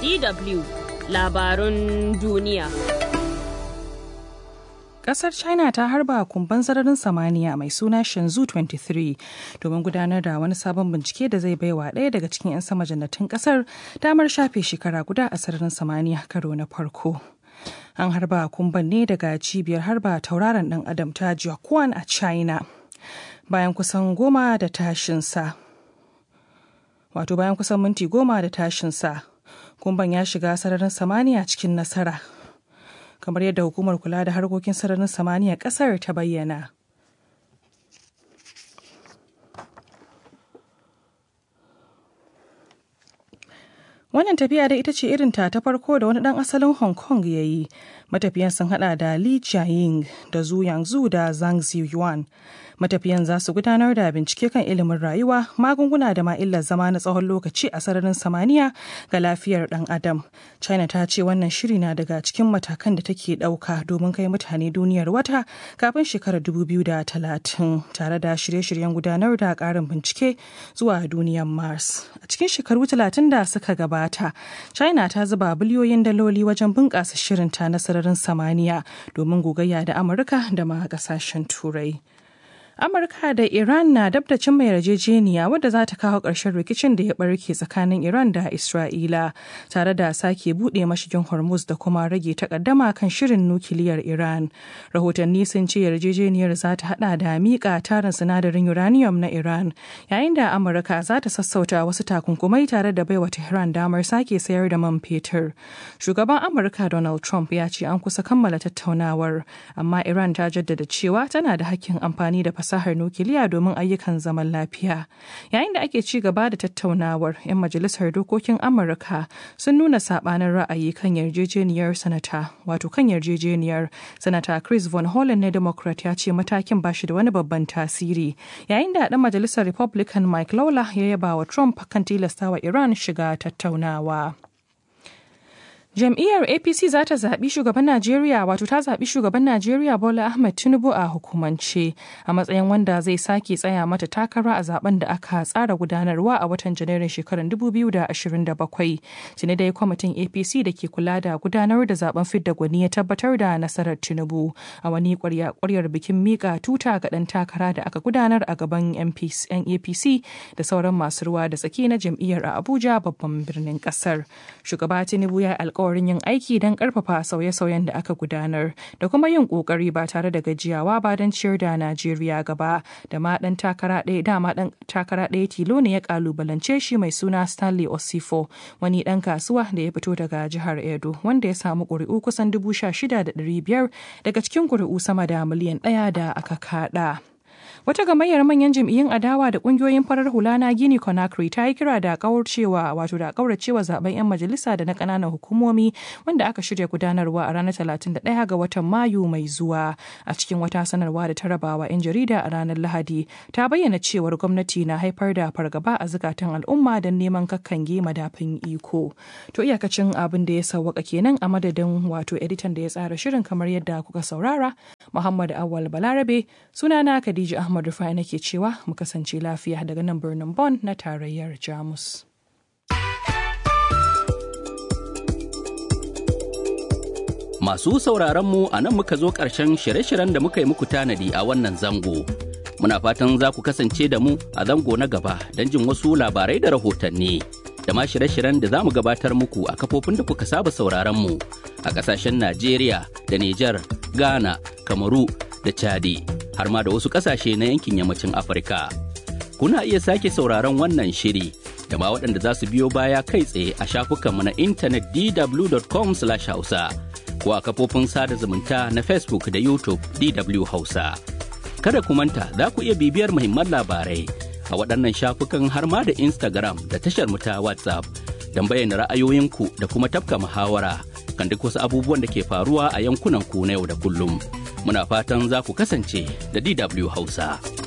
DW labarun duniya. Kasar China ta harba kumban sararin samaniya mai suna Shenzhou 23 domin gudanar da wani sabon bincike da zai baiwa ɗaya daga cikin 'yan sama jannatin kasar damar shafe shekara guda a sararin samaniya karo na farko. An harba kumban ne daga cibiyar harba tauraron ɗan adam ta Jiaquan a China. Bayan kusan goma da tashinsa. Wato bayan kusan minti goma da tashinsa. Kumban ya shiga sararin samaniya cikin nasara. kamar yadda hukumar kula da harkokin sararin samaniya kasar ta bayyana. Wannan tafiya da ita ce irinta ta farko da wani ɗan asalin Hong Kong ya yi. Matafiyan sun hada da Li Jiaying da Zhu Yangzu da Zhang Ziyuan. Matafiyan za su gudanar da bincike kan ilimin rayuwa, magunguna da ma illar zama na tsawon lokaci a sararin samaniya ga lafiyar ɗan adam. China ta ce wannan shiri na daga cikin matakan da take ɗauka domin kai mutane duniyar wata kafin shekarar 2030 tare da shirye-shiryen gudanar da ƙarin bincike zuwa duniyar Mars. A cikin shekaru 30 da suka gabata, China ta zuba biliyoyin daloli wajen bunƙasa shirinta na sararin samaniya domin gogayya da Amurka da ma ƙasashen Turai. Amurka da Iran na dab da cimma yarjejeniya wadda za ta kawo ƙarshen rikicin da ya barke tsakanin Iran da Isra'ila tare da sake buɗe mashigin Hormuz da kuma rage takaddama kan shirin nukiliyar Iran. Rahotanni sun ce yarjejeniyar za ta hada da miƙa tarin sinadarin uranium na Iran yayin da Amurka za ta sassauta wasu takunkumai tare da baiwa Tehran damar sake sayar da man fetur. Shugaban Amurka Donald Trump ya ce an kusa kammala tattaunawar amma Iran ta jaddada cewa tana da hakkin amfani da fasahar nukiliya domin ayyukan zaman lafiya. Yayin da ake ci gaba da tattaunawar, 'yan majalisar dokokin Amurka sun nuna sabanin ra'ayi kan yarjejeniyar sanata, wato kan yarjejeniyar sanata Chris Von Hollen na Democrat ya ce matakin ba shi da wani babban tasiri. Yayin da ɗan majalisar Republican Mike Lawler ya yaba wa Trump kan tilastawa Iran shiga tattaunawa. Jam'iyyar APC za ta zaɓi shugaban Najeriya wato ta zaɓi shugaban Najeriya Bola Ahmed Tinubu a hukumance a matsayin wanda zai sake tsaya mata takara a zaben da aka tsara gudanarwa a watan Janairun shekarar 2027. Tuni dai kwamitin APC da ke kula da gudanar da zaben fidda gwani ya tabbatar da nasarar Tinubu a wani ƙwaryar bikin mika tuta ga ɗan takara da aka gudanar a gaban 'yan APC da sauran masu ruwa da tsaki na jam'iyyar a Abuja babban birnin ƙasar. Shugaba Tinubu ya alƙawari alkawarin yin aiki don karfafa sauye-sauyen da aka gudanar da kuma yin kokari ba tare da gajiyawa ba don ciyar da Najeriya gaba da ma dan takara ɗaya dama dan takara ɗaya tilo ne ya kalubalance shi mai suna Stanley Osifo wani dan kasuwa da ya fito daga jihar Edo wanda ya samu ƙuri'u kusan dubu sha shida da ɗari biyar daga cikin ƙuri'u sama da miliyan ɗaya da aka kaɗa. Wata gamayyar manyan jam'iyyun adawa da kungiyoyin farar hula na Gini Conakry ta yi kira da kauracewa wato da kauracewa zaben 'yan majalisa da na kananan hukumomi wanda aka shirya gudanarwa a ranar 31 ga watan Mayu mai zuwa. A cikin wata sanarwa da ta rabawa 'yan jarida a ranar Lahadi ta bayyana cewar gwamnati na haifar da fargaba a zukatan al'umma don neman kakkange madafin iko. To iyakacin abin da ya sauwaka kenan a madadin wato editan da ya tsara shirin kamar yadda kuka saurara Muhammad Awal Balarabe sunana Khadija Ahmad Rufai nake cewa mu kasance lafiya daga nan birnin Bonn na tarayyar Jamus. Masu sauraron mu a nan muka zo ƙarshen shirye-shiryen da muka yi muku tanadi a wannan zango. Muna fatan za ku kasance da mu a zango na gaba don jin wasu labarai da rahotanni. Da ma shirye-shiryen da za mu gabatar muku a kafofin da kuka saba sauraron mu a ƙasashen Najeriya da Nijar, Ghana, Kamaru da Chadi. har ma da wasu ƙasashe na yankin yammacin Afirka. Kuna iya sake sauraron wannan shiri da ma waɗanda za su biyo baya kai tsaye a shafukanmu na intanet dw.com/hausa ko a kafofin sada zumunta na Facebook da YouTube DW Hausa. Kada ku manta za ku iya bibiyar muhimman labarai a waɗannan shafukan har ma da Instagram da tashar mu ta WhatsApp don bayyana ra'ayoyinku da kuma tafka muhawara kan duk wasu abubuwan da ke faruwa a yankunan ku na yau da kullum. muna fatan za ku kasance da DW Hausa.